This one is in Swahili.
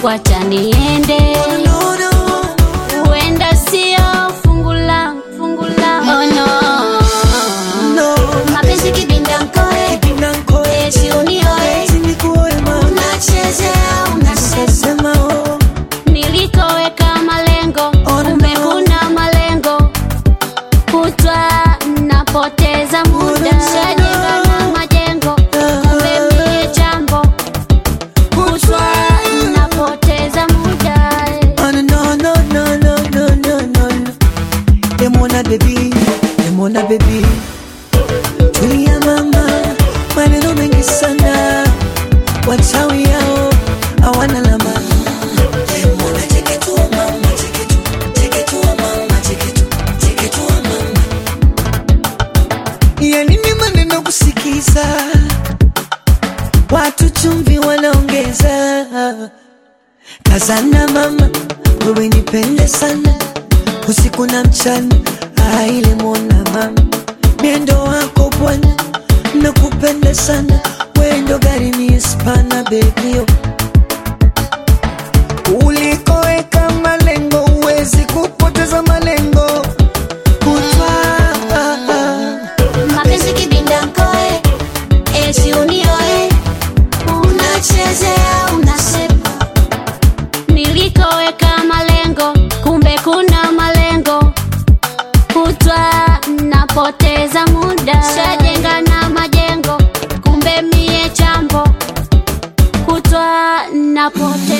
wacha niende, No, no. huenda sio fungu langu, fungu langu. Oh no, No. mapenzi kibinda mkoe, Kipinda nkoe. esi unioe, Eti nikuoe mama. unachezea unasema Sema oh. nilikoweka malengo, Oh, no. kumbe kuna malengo, kutwa napoteza muda, shajenga na majengo, kumbe mie jambo, kutwa napoteza muda. Oh, no, no, no, no, no, no, no, no, no. Demona baby, demona baby. Tulia mama, maneno mengi sana. Wachawi yao hawana lama. Demona cheketua mama, cheketua, cheketua mama, cheketua, cheketua mama. Ya nini maneno kusikiza? Watu chumvi wanaongeza Kazana mama, wewe nipende sana usiku na mchana, aile mwona mama, miendo wako bwana, nakupenda sana, wewe ndo gari ni spana bebio, ulikoweka malengo, uwezi kupoteza malengo kutwa mapenzi kibinda mkoe, esi unioe, unachezea unasepa, nilikoweka malengo, kumbe kuna malengo, kutwa napoteza muda, shajenga na majengo, kumbe mie chambo, kutwa napoteza